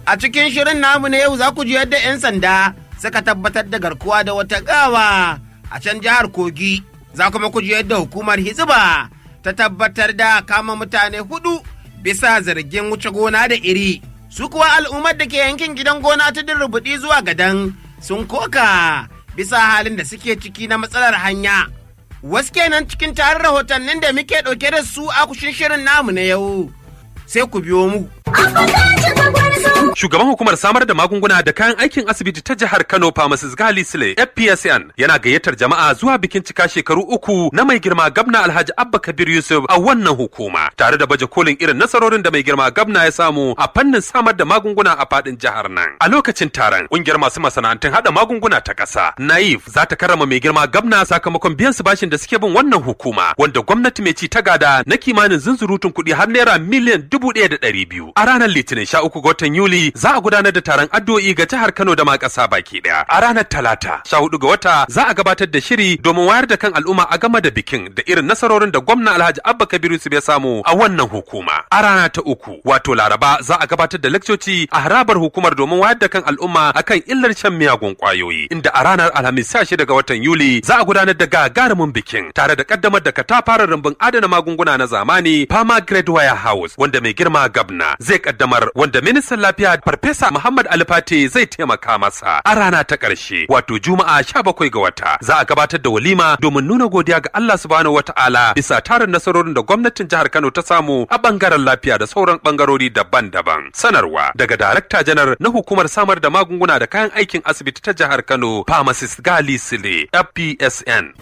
A cikin shirin namu na yau za ku ji yadda 'yan sanda suka tabbatar da garkuwa da wata gawa a can jihar Kogi. Za kuma ku ji yadda hukumar Hizba ta tabbatar da kama mutane hudu bisa zargin wuce gona da iri. Su kuwa al'ummar da ke yankin gidan gona ta rubuɗi zuwa gadan sun koka bisa halin da suke ciki na matsalar hanya. Wasu kenan cikin tarin rahotannin da muke ɗauke da su a kushin shirin namu na yau. Sai ku biyo mu. Shugaban hukumar samar da magunguna da kayan aikin asibiti ta jihar Kano Pharmacist Gali Sule FPSN yana gayyatar jama'a zuwa bikin cika shekaru uku na mai girma gabna Alhaji Abba Kabir Yusuf a wannan hukuma tare da baje kolin irin nasarorin da mai girma gabna ya samu a fannin samar da magunguna a fadin jihar nan. A lokacin taron kungiyar masu masana'antun hada magunguna ta ƙasa Naif za ta karrama mai girma gabna sakamakon biyan su bashin da suke bin wannan hukuma wanda gwamnati mai ci ta gada na kimanin zunzurutun kuɗi har naira miliyan dubu ɗaya da ɗari biyu. A ranar Litinin sha uku ga watan Yuli za a gudanar da taron addu'o'i ga jihar Kano da ma ƙasa baki ɗaya. A ranar Talata, sha hudu ga wata za a gabatar da shiri domin wayar da kan al'umma a game da bikin da irin nasarorin da gwamna Alhaji Abba Kabiru su ya samu a wannan hukuma. A rana ta uku, wato Laraba za a gabatar da lakcoci a harabar hukumar domin wayar da kan al'umma akan illar shan miyagun ƙwayoyi. Inda a ranar Alhamis sha shida ga watan Yuli za a gudanar da gagarumin bikin tare da kaddamar da katafaren rumbun adana magunguna na zamani Fama Grade Warehouse wanda mai girma gabna zai kaddamar wanda ministan lafiya Farfesa Muhammad Alifate zai taimaka masa a rana ta ƙarshe wato Juma'a 17 ga wata za a gabatar da walima domin nuna godiya ga Allah subhanahu wata'ala bisa tarin nasarorin da gwamnatin jihar Kano ta samu a bangaren lafiya da sauran bangarori daban-daban. Sanarwa daga Darakta Janar na hukumar samar da magunguna da kayan aikin asibiti ta jihar Kano Pharmacist Gali Sile FPSN.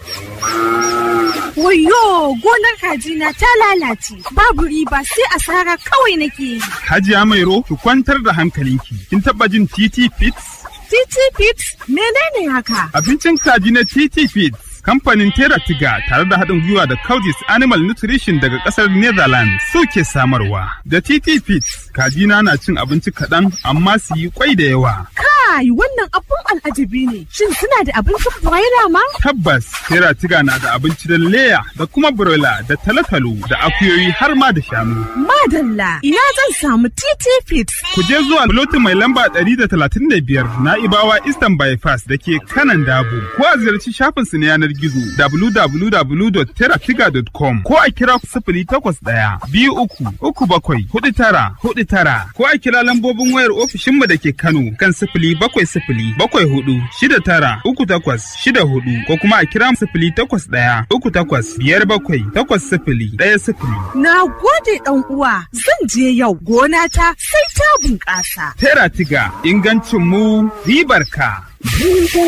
Wayo gonar kajina ta lalace babu riba sai asara kawai nake yi. Hajiya Mairo ki kwantar da hankalinki. Kin taba jin TT Fits? TT Fits menene haka? Abincin kaji na TT Fits. Kamfanin Teratiga tare da haɗin gwiwa da Coudis Animal Nutrition daga ƙasar Netherlands suke samarwa. Da TT Fits, kajina na cin abinci kaɗan amma su yi kwai da yawa. Kai wannan abun al'ajabi ne. Shin suna da abincin broiler ma? Tabbas, Teratiga na da abinci da leya da kuma broiler da talotalo da akuyoyi har ma da shanu. Madalla, ina zan samu TT Fits. Ku je zuwa lotin mai lamba 135 na Ibawa Eastern Bypass da ke kanan Dabo. Ko a ziyarci shafinsu na yanar gizo www.teratiga.com ko a kira sifili takwas ɗaya biyu uku uku bakwai hudu tara hudu tara ko a kira lambobin wayar ofishinmu da ke Kano kan sifili bakwai sifili bakwai hudu shida tara uku takwas shida hudu ko kuma a kira sifili takwas ɗaya uku takwas biyar bakwai takwas sifili ɗaya sifili. Na gode ɗan uwa zan je yau gona ta sai ta bunƙasa. Teratiga ingancin mu ribar ka.